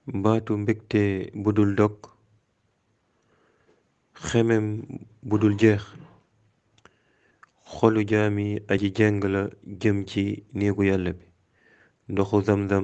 baatu mbégte budul dog xemem budul jeex xolu jaami aji jeng la jëm ci néegu yàlla bi ndoxu zamzam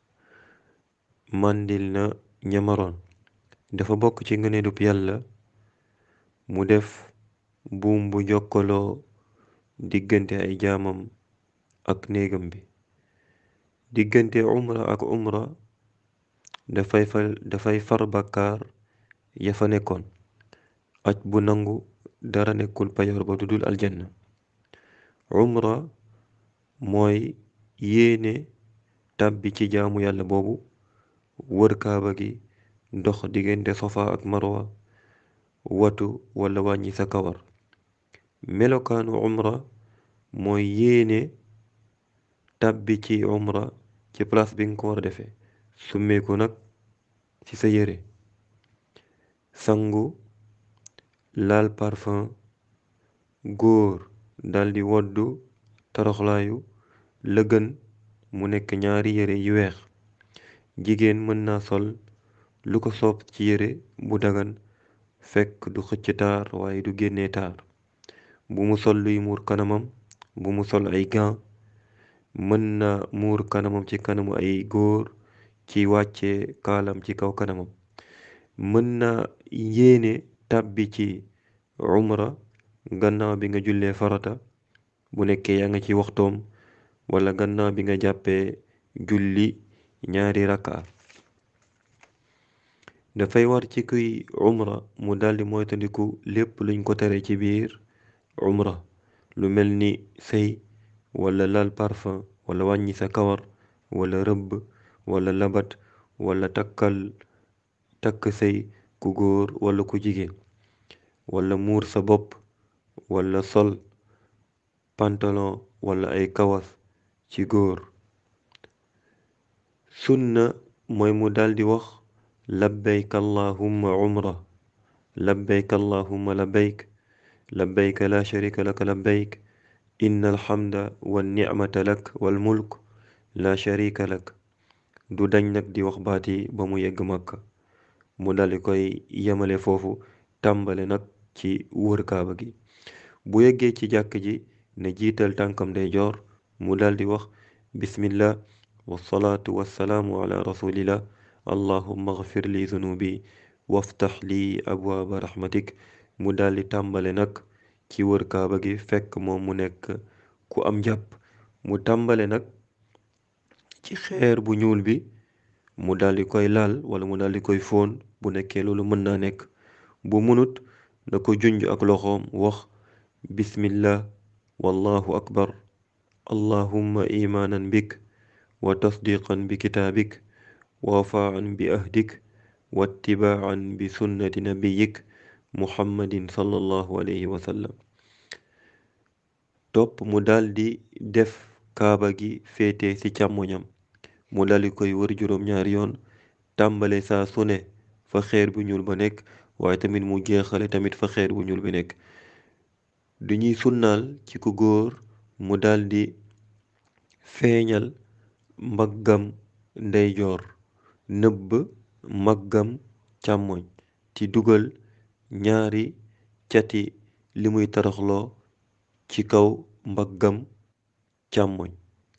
màndil na ñamaroon dafa bokk ci ngëneelub yàlla mu def buum bu jokkaloo diggante ay jaamam ak néegam bi diggante umra ak umra dafay fal dafay far bàkkaar ya fa nekkoon aj bu nangu dara nekkul payoor ba dudul aljanna umra mooy yéene tàbbi ci jaamu yàlla boobu wër kaaba gi dox diggante sofa ak marwa watu wala wàññi sa kawar melokaanu umra mooy yéene tàbbi ci umra ci place bi nga ko war a defee summeeku nag ci sa yére sangu laal parfum góor daldi woddu toroxlaayu la gën mu nekk ñaari yére yu weex jigéen mën na sol lu ko soob ci yére bu dagan fekk du xëcc taar waaye du génne taar bu mu sol luy muur kanamam bu mu sol ay gants mën na muur kanamam ci kanamu ay góor ci wàcce kaalam ci kaw kanamam mën na yéene tàbbi ci umra gannaaw bi nga jullee farata bu nekkee yaa nga ci waxtoom wala gannaaw bi nga jàppee julli ñaari rakka dafay war ci kuy umra mu daldi moytandiku lépp luñ ko tere ci biir umra lu mel ni sëy wala lal parfum wala wàññi sa kawar wala rëbb wala labat wala takkal takk sëy ku góor wala ku jigéen wala muur sa bopp wala sol pantalon wala ay kawas ci góor sunna mooy mu daldi wax labbayk allahumma umra labbayk allahumma labbayk labbayk la sharika laka labbayk inna alhamda wa nicmata lak wal mulk la sharika lak du dañ nag di wax baati ba mu yegg Makka mu daldi koy yemale foofu tàmbale nag ci wër kaaba gi bu yeggee ci jàkk ji ne jiital tànkam ndeyjoor mu daldi wax bismillah wasalaatu wasalaamu ala rasulillah allahumma agfir li zunubi waftax li abwaaba rahmatik mu daldi tàmbale nag ci wër kaaba gi fekk moom mu nekk ku am jàpp mu tàmbale nag ci xeer bu ñuul bi mu daldi koy laal wala mu daldi koy fóon bu nekkee loolu mën naa nekk bu munut na ko junj ak loxoom wax bismillah wallahu akbar allahumma imaanan bik wa tasdiqan bi kitaabik wa wafaan bi ahdik wa ittibaan bi sunnati nabiyik muhammadin sallallahu alayhi wa sallam topp mu daldi def kaaba gi féete ci càmmoñam mu daldi koy wër juróom ñaari yoon tàmbale saa su ne fa xeer bu ñuul ba nekk waaye tamit mu jeexale tamit fa xeer bu ñuul bi nekk duñuy sunnaal ci ku góor mu daldi feeñal mbaggam ndeyjoor nëbb mbaggam càmmoñ ci dugal ñaari cati li muy taraxloo ci kaw mbaggam càmmoñ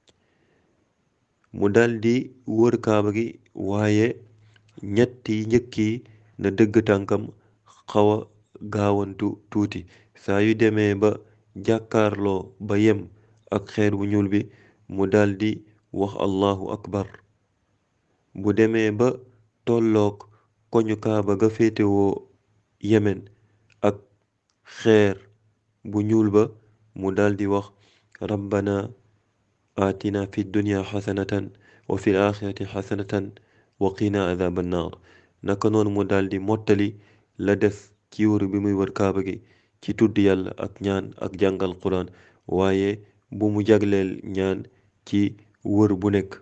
mu daldi wër kaaba gi waaye ñetti njëkk yi na dëgg tànkam xawa gaawantu tuuti saa yu demee ba jàkkaarloo ba yem ak xeer bu ñuul bi mu daldi wax allahu akbar bu demee ba tolloog koñu kaaba ga féetewoo yemen ak xeer bu ñuul ba mu daldi wax rabbana atina fi dunya xasanatan wa fil axirati xasanatan wa qina adaba annar naka noonu mu daldi mottali la des ci wër bi muy wër kaaba gi ci tudd yàlla ak ñaan ak jàngal quran waaye bu mu jagleel ñaan ci wër bu nekk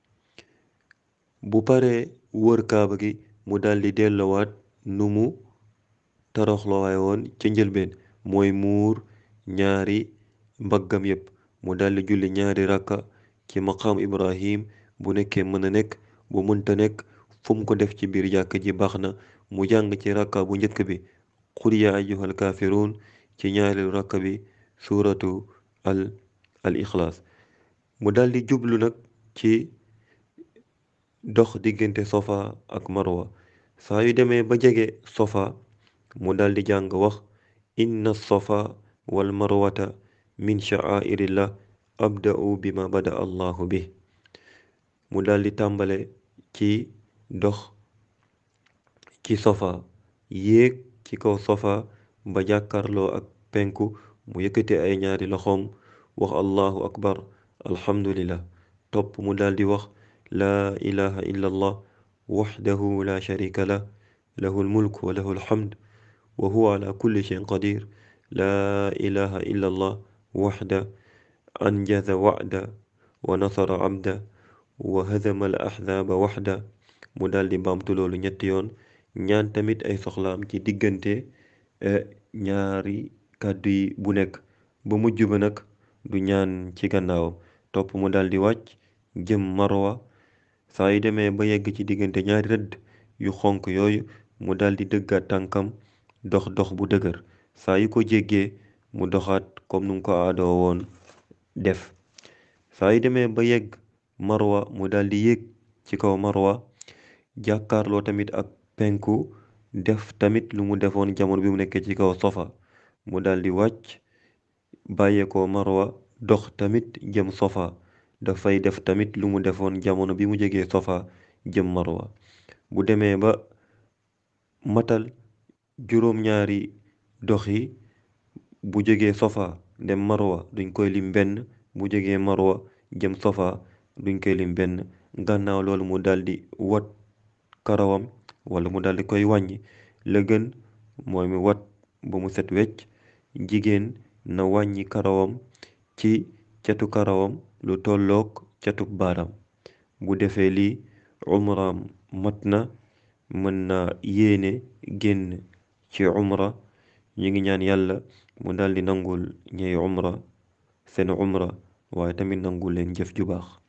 bu paree wër kaaba gi mu daldi dellowaat nu mu toroxloowaay woon ca njëlbeen mooy muur ñaari mbaggam yépp mu daldi julli ñaari rakka ci maqaam ibrahim bu nekkee mën a nekk bu mënta nekk fu mu ko def ci biir jàkk ji baax na mu jàng ci rakka bu njëkk bi qul yaa ayyuhal kaafiruun ci ñaareelu rakka bi suuratu al al ixlaas mu daldi jublu nag ci dox diggante sofa ak marwa saa yu demee ba jege sofa mu daldi jàng wax inna sofa wal marwata min sha'airillah abda'u bima bada allahu bi mu daldi tàmbale ci dox ci sofa yéeg ci kaw sofa ba jàkkarloo ak penku mu yëkkate ay ñaari loxoom wax allahu akbar alhamdulillah topp mu daldi wax laa ilaha illa allah waxdahu la sharika lah lahu lmulk wa lahu alhamd wa huwa ala kulli shayin qadir laa ilaha illa allah waxda anjaza wa'da wa nasara abda wa hadama al ahzaaba waxda mu daldi baamtu loolu ñetti yoon ñaan tamit ay soxlaam ci diggante ñaari kàddu yi bu nekk ba mujj ba nag du ñaan ci gannaawam topp mu daldi wàcc jëm marwa saa yu demee ba yegg ci diggante ñaari rëdd yu xonk yooyu mu daldi dëggaat tànkam dox dox bu dëgër saa yu ko jéggee mu doxaat comme nu mu ko aadoo woon def saa yu demee ba yegg marwa mu daldi yéeg ci kaw marwa jàkkaarloo tamit ak penku def tamit lu mu defoon jamono bi mu nekkee ci kaw sofa mu daldi wàcc bàyyeekoo marwa dox tamit jëm sofa dafay def tamit lu mu defoon jamono bi mu jegee sofa jëm marwa bu demee ba matal juróom-ñaari dox yi bu jógee sofa dem marwa duñ koy lim benn bu jógee marwa jëm sofa duñ koy lim benn gannaaw loolu mu daldi wat karawam wala mu daldi koy wàññi la gën mooy mu wat ba mu set wecc jigéen na wàññi karawam ci catu karawam lu tollook catu baaraam bu defee lii umraam mat na mën na yéene génn ci umra ñu ngi ñaan yàlla mu daldi nangul ñey umra seen umra waaye tamit nangul leen jëf ju baax